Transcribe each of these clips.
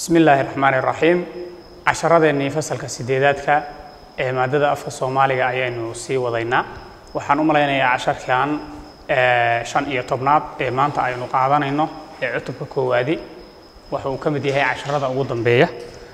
bismi illaahi raxmaani raxiim casharadeenii fasalka sideedaadka ee maadada afka soomaaliga ayaynu sii wadaynaa waxaan u malaynayaa casharkan shan iyo tobnaad ee maanta aynu qaadanayno ee cutubka koowaadi waxa uu ka mid yahay casharada ugu dambeeya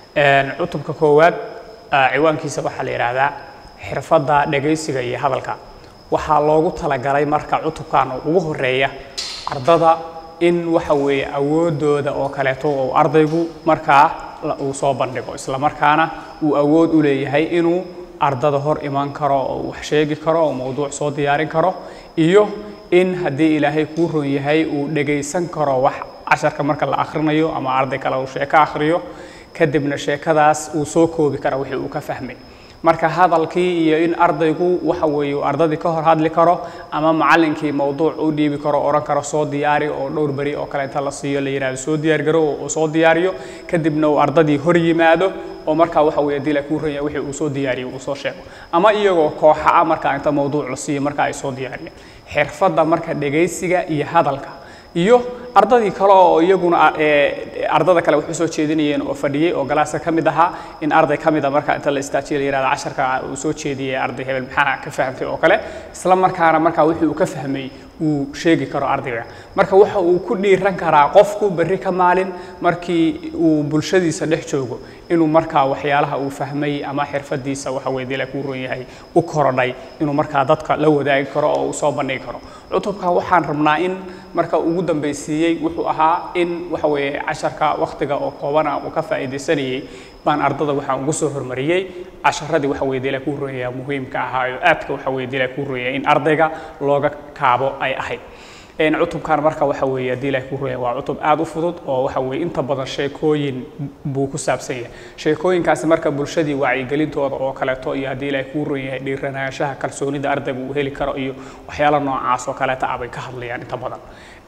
cutubka koowaad ciwaankiisa waxaa la yidhaahdaa xirfadda dhegaysiga iyo hadalka waxaa loogu talagalay marka cutubkan ugu horeeya ardada in waxa weeye awoodooda oo kaleeto uu ardaygu markaa uu soo bandhigo isla markaana uu awood u leeyahay inuu ardada hor iman karo oo wax sheegi karo oo mowduuc soo diyaarin karo iyo in haddii ilaahay kuu ron yahay uu dhegaysan karo wax casharka marka la akhrinayo ama arday kale uu sheeko akhriyo kadibna sheekadaas uu soo koobi kara wixii uu ka fahmay marka hadalkii iyo in ardaygu waxa weeye ardadii ka hor hadli karo ama macallinkii mowduuc u dhiibi karo oran karo soo diyaari oo dhowr beri oo kale inta la siiyo la yidhahdo soo diyaar garo oo soo diyaariyo kadibna uu ardadii hor yimaado oo markaa waxa weeye dila kuu ranya wixii uu soo diyaariyo uu soo sheego ama iyagoo kooxa ah markaa inta mowduuc la siiyo marka ay soo diyaariyeen xirfadda marka dhegaysiga iyo hadalka iyo ardadii kale oo iyaguna ardada kale waxu soo jeedinayeen oo fadhiyey oo galaaska ka mid ahaa in arday ka mid a marka inta la istaajiyo la yihahdo casharka uu soo jeediyey arday hebel maxaa ka fahamtay oo kale isla markaana markaa wixii uu ka fahmay uu sheegi karo ardayga marka waxa uu ku dhiiran karaa qofku berri ka maalin markii uu bulshadiisa dhex joogo inuu markaa waxyaalaha uu fahmay ama xirfadiisa waxa weye dila kuu ron yahay u korodhay inuu markaa dadka la wadaagi karo oo uu soo bandhigi karo cutubka waxaan rabnaa in marka ugu dambaysiiyey wuxuu ahaa in waxa weeye casharka wakhtiga oo koobana uu ka faa'iidaysanayey baan ardada waxaan ugu soo hormariyey casharadii waxa weye dila kuu ron yahay muhiimka ahaa oo aadka waxa weye dila kuu ron yahay in ardayga looga kaabo ay ahayd cutubkan marka waxa weeye haddii ilahay kuu roya waa cutub aad u fudud oo waxa weeye inta badan sheekooyin buu ku saabsan yahay sheekooyinkaasi marka bulshadii wacyigelintooda oo kaleeto iyo haddii ilahay kuu ron yahay dhiiranaanshaha kalsoonida ardayga uu heli karo iyo waxyaalo noocaas oo kaleeta ah bay ka hadlayaan inta badan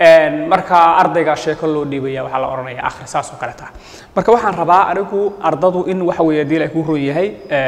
marka ardayga sheeko loo dhiibaya waxaa la odhanaya akhri saas oo kaleeta marka waxaan rabaa anigu ardadu in waxa weeye haddii ilahay kuu ron yahay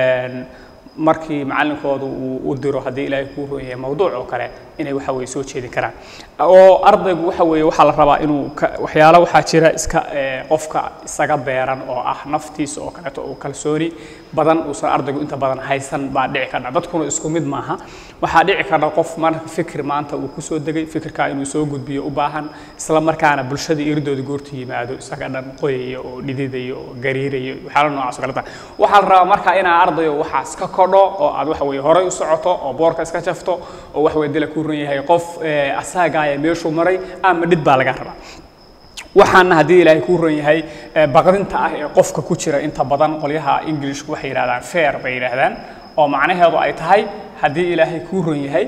markii macallinkooda uu u diro haddii ilaahay kuu ron yahay mowduuc oo kale inay waxa weye soo jeedi karaan oo ardaygu waxa weeye waxaa la rabaa inuu waxyaalo waxaa jira iska qofka isaga beeran oo ah naftiisa oo kaleeto oo kalsooni badan uusan ardaygu inta badan haysan baa dhici karna dadkuna isku mid maaha waxaa dhici karna qof marka fikir maanta uu kusoo degay fikirkaa inuu soo gudbiyo u baahan isla markaana bulshada iridooda goortu yimaado isaga dhan qoyaya oo dhididayo oo gariirayo waxyaalo noocaas oo kaleta waxaa la rabaa marka inaa ardayo waxaas ka kodho oo aad waxa weye horay u socoto oo boorka iska jafto oo wax weye dila kuu ron yahay qof asaagaaya meeshuu maray ama dhid baa laga rabaa waxaana haddii ilaahay kuu ron yahay baqdinta ah ee qofka ku jira inta badan qolyaha ingilishku waxay yidhahdaan fair bay yidhaahdaan oo macnaheedu ay tahay haddii ilaahay kuu ron yahay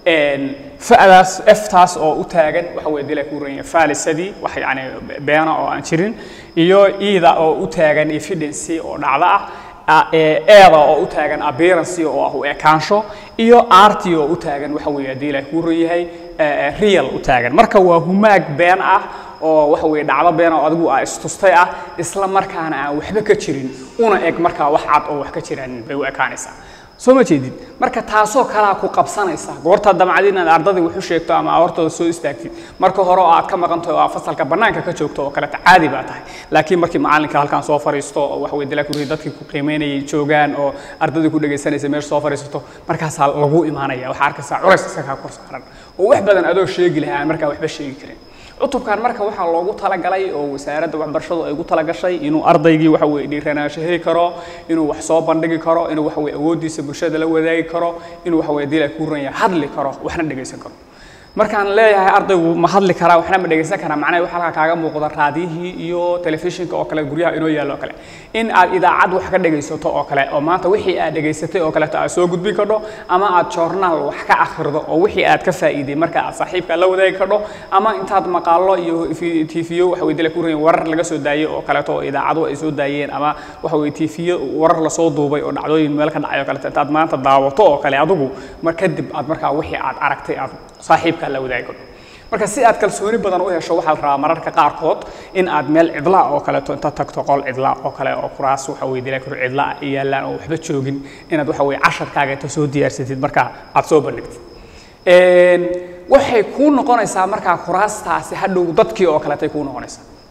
fa'daas eftaas oo u taagan waxa weye dila kuu ron yahay faalisadii wax yacni beena oo aan jirin iyo iida oo u taagan evidency oo dhacdo ah eeda oo u taagan appearance oo ah u ekaansho iyo arti oo u taagan waxa weeye haddii ilaahay kuu ron yahay real u taagan marka waa humaag been ah oo waxa weeye dhacdo been oo adigu aa istustay ah isla markaana aan waxba ka jirin una eg markaa wax cad oo wax ka jiraan bay u ekaanaysaa soo ma jeedid marka taasoo kalaa ku qabsanaysa goortaad damcad inaad ardadii wax u sheegto ama hortooda soo istaagtid marka hore oo aad ka maqantahay oo aad fasalka bannaanka ka joogto oo kaleta caadi baa tahay laakiin markii macallinka halkan soo fariisto oo wax weye dilaa kurii dadkii ku qiimeynayay joogaan oo ardadii ku dhegaysanaysa meesha soo fariisato markaasaa lagu imaanaya waxaa arkaysaa culays iska kaa kor saaran oo wax badan adoo sheegi lahaa aan markaa waxba sheegi karin cutubkan marka waxaa loogu talagalay oo wasaaradda waxbarashadu ay ugu talagashay inuu ardaygii waxa weye dhiiranaansho heli karo inuu wax soo bandhigi karo inuu waxa weye awooddiisa bulshada la wadaagi karo inuu waxa weye dila kuu ranya hadli karo waxna dhegaysan karo markaan leeyahay ardaygu ma hadli karaa waxna ma dhegaysan karaa macnaha waxa halkaa kaaga muuqda raadiyihii iyo telefishinka oo kale guryaha inoo yaallo oo kale in aad idaacad wax ka dhegaysato oo kale oo maanta wixii aad dhegaysatay oo kaleeto aad soo gudbin kardho ama aad joornaal wax ka akhrido oo wixii aad ka faa'iiday marka aad saaxiibka la wadaagi kardho ama intaad maqaallo iyo tiifiyo waxa weye dila ku ran warar laga soo daayey oo kaleeto oo idaacadu ay soo daayeen ama waxa weye tiifiyo warar lasoo duubay oo dhacdooyin meel ka dhacay oo kaleeto intaad maanta daawato oo kale adigu mar kadib aad markaa wixii aad aragtay aad saaxiibka la wadaagi kardho marka si aad kalsooni badan u hesho waxaa la rabaa mararka qaarkood in aad meel cidlaa oo kaleeto inta tagto qol cidlaa oo kale oo kuraas waxa weye dila karo cidlaa yaallaan oo waxba joogin inaad waxa weye casharkaaga inta soo diyaarsatid markaa aad soo bandhigtid waxay kuu noqonaysaa markaa kuraastaasi hadhow dadkii oo kaleetay kuu noqonaysaa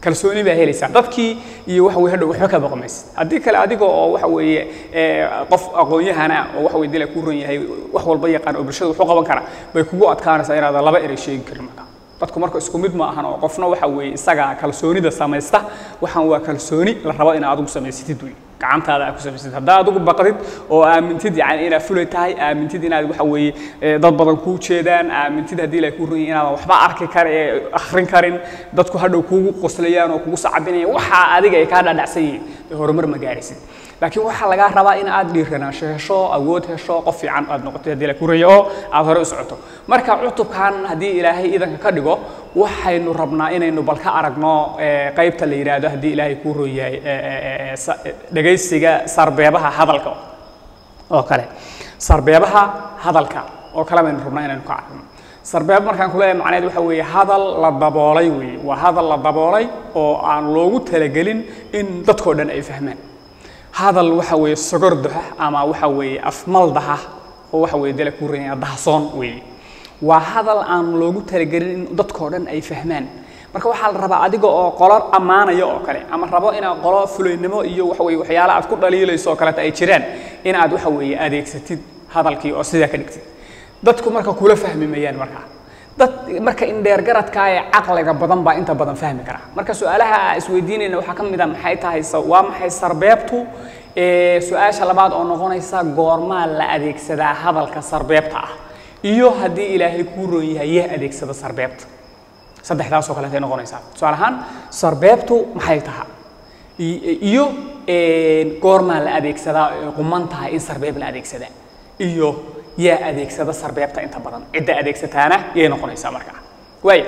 kalsooni baa helaysaa dadkii iyo waxa weye hadhow waxba ka baqmaysid haddii kale adiga oo waxa weeye ee, qof aqoon-yahana oo waxa weye dila ku ron yahay wax walba yaqaan oo bulshada wuxuu qaban karaa bay kugu adkaanaysaa inaadan laba erey sheegi karin marka dadku marka isku mid ma ahan oo qofna waxa weeye isaga kalsoonida samaysta waxaan waa kalsooni la rabo inaad adigu samaysatid wey gacantaada aad ku samaysatid haddaa adigu baqdid oo aamintid yani inaad fulay tahay aamintid inaad waxa weeye ee, dad badan kuu jeedaan aamintid haddii ilaahay kuu runyahay inaadan waxba arki kar ee akhrin karin dadku hadhow kuugu qoslayaan oo kugu sacabinayaan waxaa adiga ay kaa dhadhacsan yihiin dee horumar ma gaarisid laakiin waxaa lagaa rabaa in aad dhiiranaansho hesho awood hesho qof fiican aad noqoto haddii la kuraya oo aad hore u socoto marka cutubkan haddii ilaahay idanka ka dhigo waxaynu rabnaa inaynu bal ka aragno ee, qaybta la yidhaahdo haddii ilaahay kuu ron yahay ee, ee, ee, sa- dhegaysiga sarbeebaha hadalka oo kale sarbeebaha hadalka oo kale baynu rabnaa inaynu ka aragno sarbeeb markaan ku leeyahay macnaheed waxa weeye hadal la daboolay weeye waa hadal la daboolay oo aan loogu talagelin in dadkoo dhan ay fahmaan hadal waxa weeye sogordaha ama waxa weeye afmaldaha oo waxa weeye dala ku reeya dahsoon weeye waa hadal aan loogu talagelin in dadkoo dhan ay fahmaan marka waxaa la rabaa adiga oo qolo ammaanaya oo kale ama rabo inaad qolo fulaynimo iyo waxa weeye waxyaala aad ku dhaliilayso oo kaleeta ay jiraan in aad waxa weeye adeegsatid hadalkii oo sidaa ka dhigtid dadku marka kula fahmi mayaan markaa dad marka indheergaradka ee caqliga badan baa inta badan fahmi kara marka su-aalaha aan isweydiinayna waxaa ka mid a maxay tahay sa- waa maxay sarbeebtu ee su-aasha labaad oo noqonaysa goormaa la adeegsadaa hadalka sarbeebta ah iyo haddii ilaahay kuu roon yahay yeh adeegsada sarbeebta saddexdaasoo kaleetay noqonaysaa tusaale ahaan sarbeebtu maxay tahay I- iyo een, goormaa la adeegsadaa ay quman tahay in sarbeeb la adeegsadaa iyo yaa adeegsada sarbeebta inta badan cidda adeegsataana yay noqonaysaa markaa waaya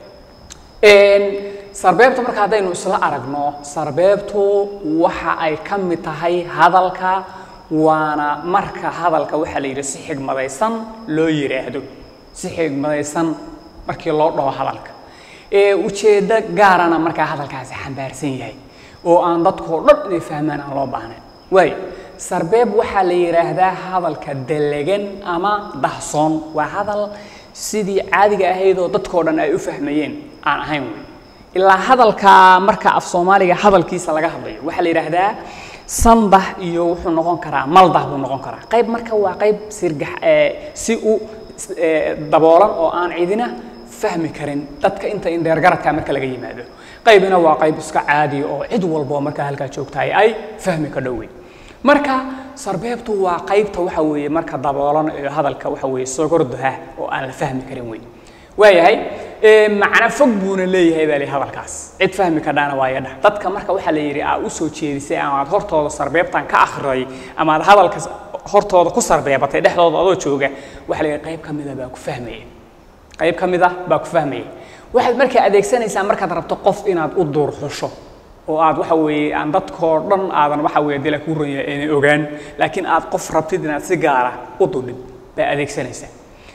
Een, sarbeebta marka haddaynu isla aragno sarbeebtu waxa ay ka mid tahay hadalka waana marka hadalka waxaa la yidhi si xigmadaysan loo yidhaahdo si xigmadaysan markii loo dhaho hadalka ee ujeeddo gaarana markaa hadalkaasi xambaarsan yahay oo aan dadkoo dhan inay fahmaan aan loo baahnayn waayo sarbeeb waxaa la yidhaahdaa hadalka dalagan ama dahsoon waa hadal sidii caadiga ahayd oo dadkoo dhan ay u fahmayeen aan ahayn wey ilaa hadalka marka af soomaaliga hadalkiisa laga hadlayo waxaa la yidhaahdaa sandah iyo wuxuu noqon karaa maldah buu noqon karaa qayb marka waa qayb sirgax ee, si u ee, daboolan oo aan cidina fahmi karin dadka inta indheergaradka marka laga yimaado qaybina waa qayb iska caadi oo cid walbo marka halkaa joogtahay ay fahmi ka dhowey marka sarbeebtu waa qaybta waxa weeye marka daboolan ee hadalka waxa weeye sogordaha oo aan la fahmi karin wey waayahay ee, macno fog buuna leeyahay baa li hadalkaas cid fahmi kadhaana waa yadha dadka marka waxaa la yidhi aa u soo jeedisay ama aad hortooda sarbeebtan ka akhriday ama aad hadalka s- hortooda ku sarbeebatay dhexdooda adoo jooga waxaa la yidhi qayb ka mida baa ku fahmaya qayb ka mid ah baa ku fahmaya waxaad markaa adeegsanaysaa markaad rabto qof inaad u duur xusho oo aad waxa weeye aan dadkoo dhan aadan waxa weeye dila ku ranya inay ogaan laakiin aad qof rabtid inaad si gaara u dudhid baa adeegsanaysaa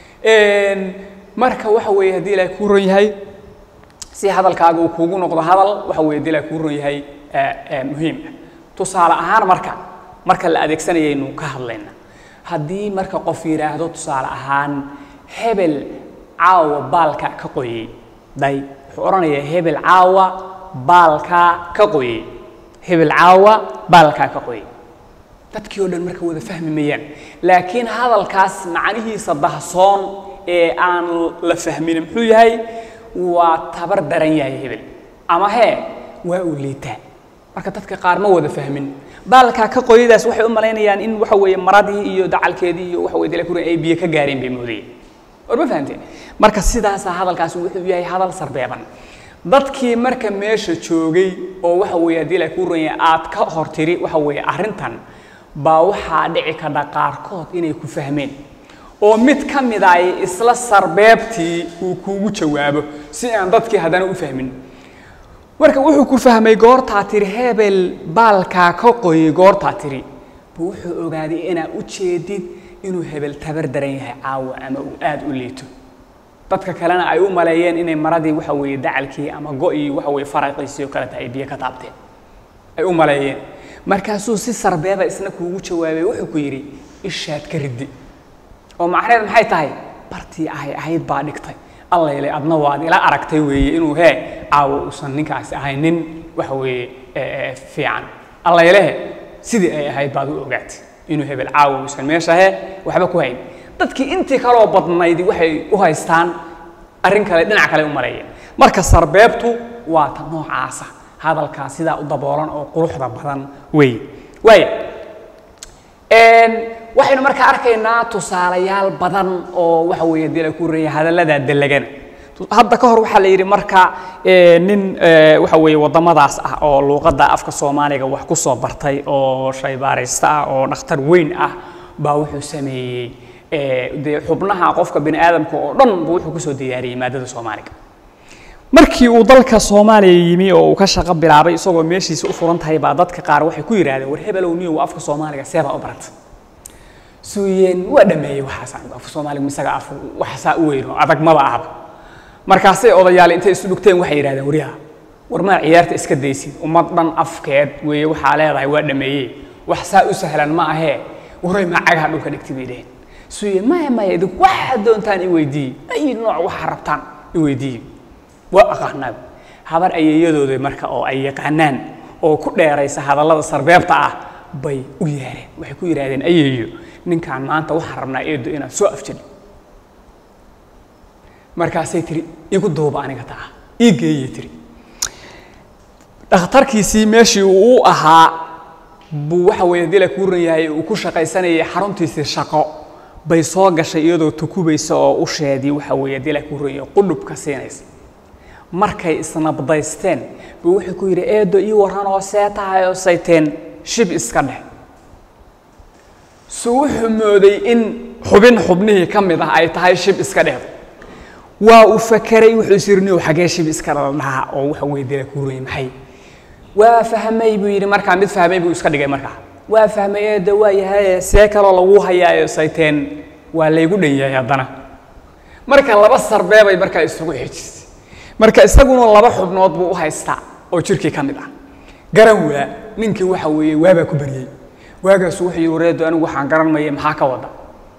Een, marka waxa weeye haddii ilaahay kuu ron yahay si hadalkaaga uu kuugu noqdo hadal waxa weeye haddii ilaahay kuu ron yahay ee, ee, muhiim ah tusaale ahaan marka marka la adeegsanayaynu ka hadlayna haddii marka qof yidhaahdo tusaale ahaan hebel caawa baalka ka qoyey day wuxuu odhanayaa hebel caawa baalka ka qoyey hebel caawa baalka ka qoyey dadkii oo dhan marka wada fahmi mayaan laakiin hadalkaas macnihiisa dahsoon ee aan la fahmin muxuu yahay waa tabar daran yahay hebel ama hee waa uu liitaa marka dadka qaar ma wada fahmin baalka ka qoyadaas waxay u malaynayaan in waxa weeye maradii iyo dacalkeedii iyo waxa weye dalakuri ay biyo ka gaareen bay moodayeen war ma fahamteen marka sidaasaa hadalkaasi wuxuu yahay hadal sarbeeban dadkii marka meesha joogay oo waxa weeye haddii la kuu ronyay aad ka hor tiri waxa weeye arrintan baa waxaa dhici kadha qaarkood inay ku fahmeen oo mid ka mid ay isla sarbeebtii uu kuugu jawaabo si aan dadkii haddana u fahmin marka wuxuu ku fahmay goortaa tiri hebel baalkaa ka qoyay goortaa tiri buu wuxuu ogaaday inaa u jeedid inuu hebel tabar daran yahay caawa ama uu aada u liito dadka kalena ay u maleeyeen inay maradii waxa weeye dacalkii ama go-ii waxa weeye faraqiisii oo kaleta ay biyo ka taabteen ay u maleeyeen markaasuu si sarbeeba isna kuugu jawaabay wuxuu ku yidhi ishaad ka riddi oo macnaheed maxay tahay bartii ahay ahayd baa dhigtay allayle adna waad ila aragtay weeye inuu hee caawa uusan ninkaasi ahayn nin waxa weeye eh, eh, fiican allaylehe sidii ay ahayd baad u ogaatay inuu hebel caawa uusan meeshahe waxba ku hayn dadkii intii kaloo badnayd waxay u haystaan arrin kale dhinac kale u maleeyeen marka sarbeebtu waa ta noocaasa hadalkaa sidaa u daboolan oo quruxda badan wey waaya Een, waxaynu markaa arkaynaa tusaalayaal badan oo waxa weeye dee la ku reeyay hadallada dalagan hadda ka hor waxaa la yidhi marka ee, nin ee, waxa weeye waddamadaas ah oo luuqadda afka soomaaliga wax ku soo bartay oo shaybaaraysta ah oo dhakhtar weyn ah baa wuxuu sameeyey ee, dee xubnaha qofka bini aadamka oo dhan buu wuxuu kusoo diyaariyey maadada soomaaliga markii uu dalka soomaaliya yimi oo uu ka shaqo bilaabay isagoo meeshiisa u furan tahay baa dadka qaar waxay ku yidhaahdeen war hebelow niyow afka soomaaliga seebaa u barata suuyeen waa dhameeyey waxaas anigu afka soomaaliga misaga af waxaasaa u weyn oo adag maba ahba markaasay odayaal intay isu dhugteen waxay yidhahdeen waryaha war maa ciyaarta iska daysid ummad dhan afkeed weeye waxaa leedahay waa dhameeyey wax saa u sahlan ma ahee waray maa cagaha dhulka dhigtay bay dheheen suuye maya maya idinku waxaad doontaan i weydiiye ay nooc waxaa rabtaan i weydiiye waa aqaanaa habar ayeeyadooda marka oo ay yaqaanaan oo ku dheeraysa hadallada sarbeebta ah bay u yeereen waxay ku yidhaahdeen ayeeyo ninkaan maanta waxaan rabnaa eedo inaad soo afjali markaasay tiri igu duuba aniga taa ii geeyey tiri dhakhtarkiisii meeshii uu u ahaa buu waxa weeye dila kuu ran yahay uu ku shaqaysanayay xaruntiisii shaqo bay soo gashay iyadoo tukubaysa oo usheedii waxa weeye dila kuu ran yahay qudhubka siinaysa markay isnabdaysteen buu wuxuu ku yidhi eedo ii warran oo see tahay oo sayteen shib iska dheh su wuxuu mooday in xubin xubnihii ka mid ah ay tahay shib iska dhehdo waa uu fakeray wuxuu is yidhi niyow xagee shib iska dhaha oo waxa weeye dila kuu ran yahay maxay waa fahmay buu yidhi markaa mid fahmay buu iska dhigay markaa waa fahmay eedo waa yahay see kaloo lagu hayaayo sayteen waa laygu dhan yahay haddana marka laba sarbeebay markaa isugu xejisay marka isaguna laba xubnood buu u haystaa oo jirkii ka mid ah garan waa ninkii waxa weeye waabaa ku baryey waagaasu wuxuu yidhi wareedo anigu waxaan garan maya maxaa ka wada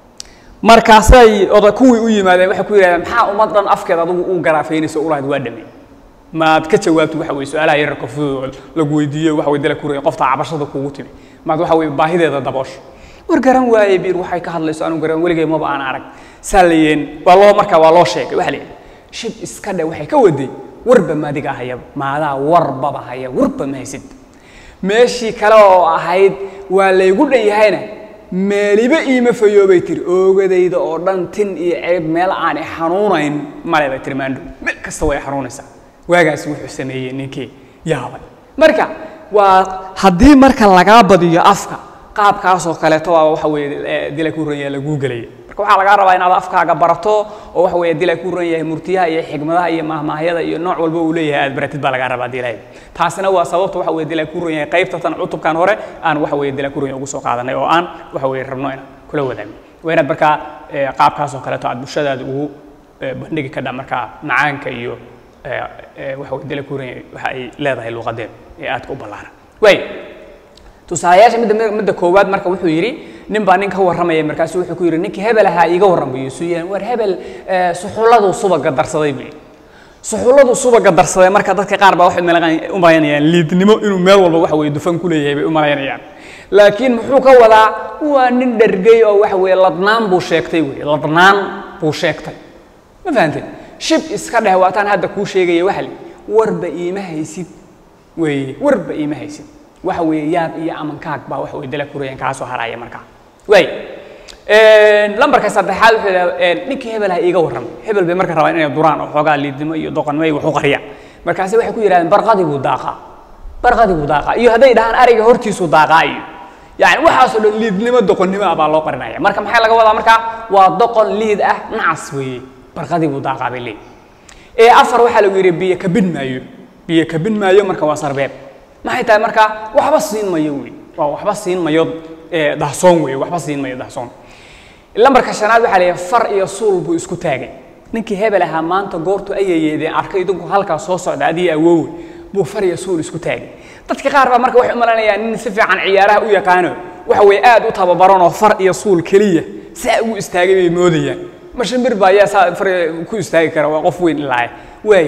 markaasay oda kuwii u yimaadeen waxay ku yidhahdeen maxaa ummad dhan afkeed adigu u garaafeynaysa u lahayd waa dhamey maad ka jawaabto waxa weye su-aalaha yararka fudud oo lagu weydiiyo waxa weye dala ku raya qofta cabashada kuugu timi maad waxa weye baahideeda daboosho war garan waaye biir waxay ka hadlayso anigu garan weligay maba aan arag saa layeen waa loo markaa waa loo sheegay waxa la yidhi shib iska dhe waxay ka waday warba maadiga hayaba maadaa warbaba haya warba ma haysid meeshii kale oo ahayd waa laygu dhan yahayna meeliba iima fayoobay tiri oogadayda oo dhan tin iyo ceeb meel aan i xanuunayn male bay tiri maandhow meel kasta way xanuunaysaa waagaas wuxuu sameeyey ninkii yaabay marka waa haddii marka lagaa badiyo afka qaabkaasoo kaleeto waa waxa weeye dila ku ranya laguu gelaya marka waxaa lagaa rabaa inaad afkaaga barato oo waxa weeye dila ku ran yahay murtiyaha iyo xigmadaha iyo mahmaahyada iyo nooc walba uu leeyahay aad baratid baa lagaa rabaa dilahay taasina waa sababta waxa weeye dila ku ran yahay qaybta tan cutubkan hore aan waxa weeye dila ku ran yahay ugu soo qaadanay oo aan waxa weeye rabno inaan kula wadaagno waa inaad markaa qaabkaasoo kaleeto aad bulshadaada ugu bandhigi kadhaa markaa macaanka iyo waxa weeye dila ku ran yahay waxa ay leedahay luuqadeed ee aadka u ballaaran waay tusaalayaasha midda midda koowaad marka wuxuu yidhi nin baa nin ka warramaya markaasu wuxuu ku yidhi ninkii hebel ahaa iiga warran buu yidhi war hebel suxulladu subaga darsaday buu yidhi suxulladu subaga darsaday marka dadka qaar baa waxay u malaynayaan liidnimo inuu meel walba waxa weeye dufan ku leeyahay bay u malaynayaan laakiin muxuu ka wadaa waa nin dhergey oo waxa weeye ladnaan buu sheegtay weye ladnaan buu sheegtay ma fahanteen shib iska dheh waataan hadda kuu sheegaya waxa li warba iima haysid weeye warba iima haysid waxa weeye yaab iyo amankaag baa waxa weye dala kurayaan kaa soo haraya markaa waay lambarka saddexaad wuxuu yidhaha ninkii hebel ha iiga warramay hebel bay marka rabaan inay duraan oo xoogaa liidnimo iyo doqonnimo iyo wax u qariyaan markaasi waxay ku yidhahdeen barqadii buu daaqaa barqadii buu daaqaa iyo hadday dhahaan ariga hortiisuu daaqaa iyo yani waxaasoo dhan liidnimo doqonnimo ah baa loo qarinaya marka maxaa laga wadaa markaa waa doqon liid ah nacas weeye barqadii buu daaqaa bay leeyihin ee afar waxaa lagu yidhi biyo kabin maayo biyo kabin maayo marka waa sarbeeb maxay tahay markaa waxba siin mayo wey waa waxba siin mayo dahsoon wey waxba siin mayo dahsoon lambarka shanaad waxaa leeyahay far iyo suul buu isku taagay ninkii hebel ahaa maanta goortu ayayeedeen arkay idinku halkaa soo socda adii awoowe buu far iyo suul isku taagay dadka qaar baa marka waxay u malanayaan nin si fiican ciyaaraha u yaqaano waxa weeye aad u tababaran oo far iyo suul keliya saa ugu istaagay bay moodayaan ma shimbir baa ayaa saa far ku istaagi kara waa qof weyn ilaahay waaye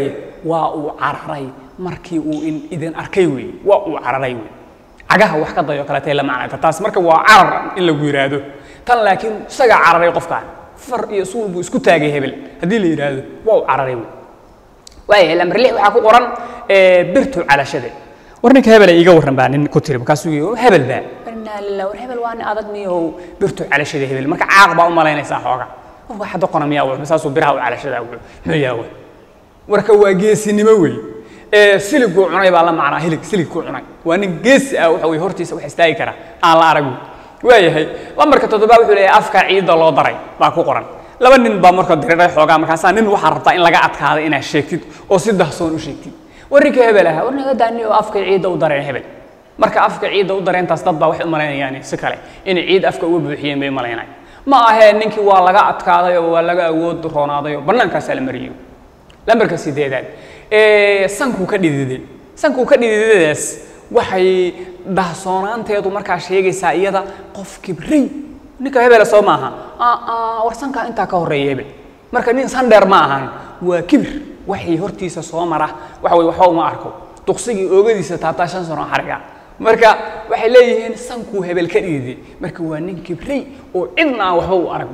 waa uu cararay markii uu in idin arkay wey waa uu cararay wey cagaha wax ka dayo kaleetay la macnayta taas marka waa carar in lagu yidhaahdo tan laakiin isagaa cararay qofkaan far iyo suul buu isku taagay hebel haddii la yidhaahdo waa uu cararay wey waayahay lambar lix waxaa ku qoran birtu calashade war ninka hebel ay iiga warran baa nin ku tiri markaasuu yii hebel baa inaa lilah war hebel waa nin adag miyahow birtu calashada hebel marka caaq baa u malaynaysaa xooga qofka xadda qona miyaa wuxuu saasuu biraha u calashada wuxuu muxuu yahay wey warka waa geesinimo wey ee siliguu cunay baa la macnaa hilig siligkuu cunay waa nin geesi ah waxa wey hortiisa wax istaagi kara aan la arag wey waayahay lambarka toddobaad wuxuu leeyahay afka ciidda loo daray baa ku qoran laba nin baa marka diriray xoogaa markaasaa nin waxaa rabtaa in laga adkaada inaad sheegtid oo si dahsoon u sheegtid warrinka hebel aha war naga daani oo afka ciidda u dareen hebel marka afka ciidda u dareentaas dad baa waxay u malaynayaan si kale inay ciid afka uga buuxiyeen bay malaynay ma ahee ninkii waa laga adkaaday oo waa laga awood roonaaday oo bannaankaasaa la mariyey lambarka sideedaad ee sankuu ka dhididay sankuu ka dhididadaas waxay dahsoonaanteedu markaa sheegaysaa iyada qof kibray ninka hebela soo maaha war sankaa intaa ka horreeya hebel marka nin sandheer ma ahan waa kibir waxay hortiisa soo mara waxa wey waxba uma arko duqsigii oogadiisa taabtaa shan sano xariga marka waxay leeyihiin sankuu hebel ka dhiiday marka waa nin kibray oo cidna aan waxba u arag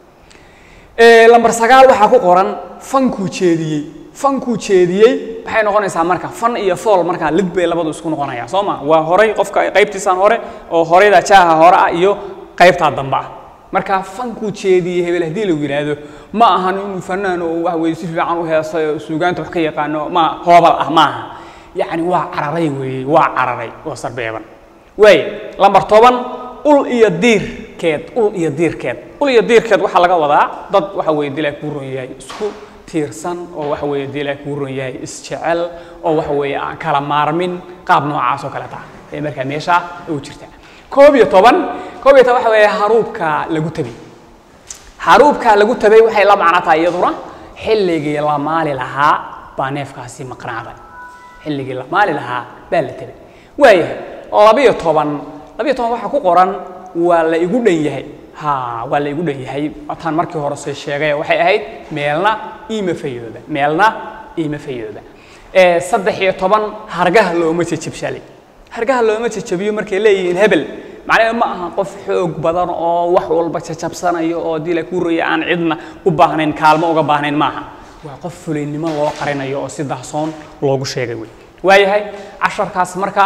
lambar sagaal waxaa ku qoran fankuu jeediyey fankuu jeediyey waxay noqonaysaa marka fan iyo fool markaa lid bay labadu isku noqonayaan soo ma waa horay qofka qaybtiisaan hore oo horeyda jaaha hore ah iyo qaybtaa dambe ah marka fankuu jeediyey hebel haddii lagu yidhaahdo ma ahan inuu fanaan oo wax weye si fiican u heesay oo suugaanta wax ka yaqaano ma hoobal ah maaha yacni waa cararay weeye waa cararay oo sarbeeban waay lambar toban ul iyo diirkeed ul iyo diirkeed ul iyo diirkeed waxaa laga wadaa dad waxa weye dilaa kuu ron yahay isku tiirsan oo waxa weeye dilaa kuu ron yahay isjecel oo waxa weeye aan kala maarmin qaab noocaas oo kale taa ee markaa meesha u jirta koob iyo toban koob iyo toban waxa weeye haruubka lagu tabay haruubka lagu tabay waxay la macno tahay iyaduna xilligii la maali lahaa baa neefkaasi maqnaaday xilligii la maali lahaa baa la tabay waayahay labiyo toban labiyo toban waxaa ku qoran waa la igu dhan yahay ha waa la igu dhan yahay taan markii hore soo sheegay waxay ahayd meelna iima fayooba meelna iima fayooba saddex iyo toban hargaha looma jejabshalay hargaha looma jajabiyo markay leeyihiin hebel macnaheedu ma aha qof xoog badan oo wax walba jajabsanayo oo dila ku roya aan cidna u baahnayn kaalmo uga baahnayn maaha waa qof fulaynimo loo qarinayo oo si dahsoon loogu sheegay wey waayahay casharkaas marka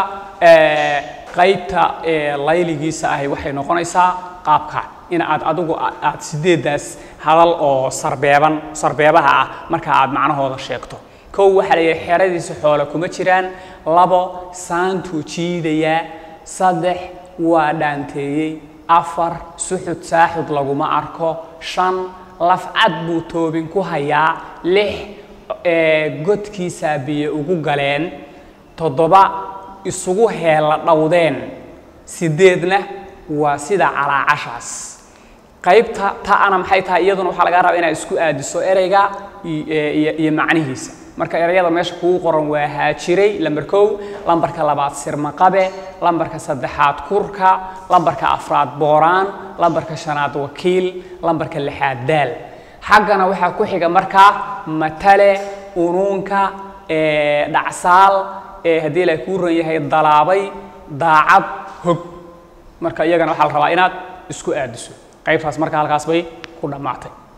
qaybta layligiisa ahi waxay noqonaysaa qaabka in aad adigu aad sideedaas hadal oo sarbeeban sarbeebaha ah marka aad macnahooda sheegto kow waxaa la yidhi xeradiisa xoole kuma jiraan labo saantuu jiidayaa saddex waa dhaanteeyey afar suxud saaxud laguma arko shan lafcad buu toobin ku hayaa lix godkiisaa biyo ugu galeen toddoba isugu heella dhowdeen sideedna waa sida calaacashaas qaybta ta'ana maxay tahay iyaduna waxaa lagaa rabaa inaad isku aadiso ereyga iyo macnihiisa marka ereyada meesha kugu qoran waa haajiray lambar kow lambarka labaad sirmaqabe lambarka saddexaad kurka lambarka afraad booraan lambarka shanaad wakiil lambarka lixaad daal xaggana waxaa ku xiga markaa matale unuunka dhacsaal haddii la kuu ran yahay dalaabay daacad hog marka iyagana waxaa la rabaa inaad isku aadiso qaybtaas marka halkaas bay ku dhammaatay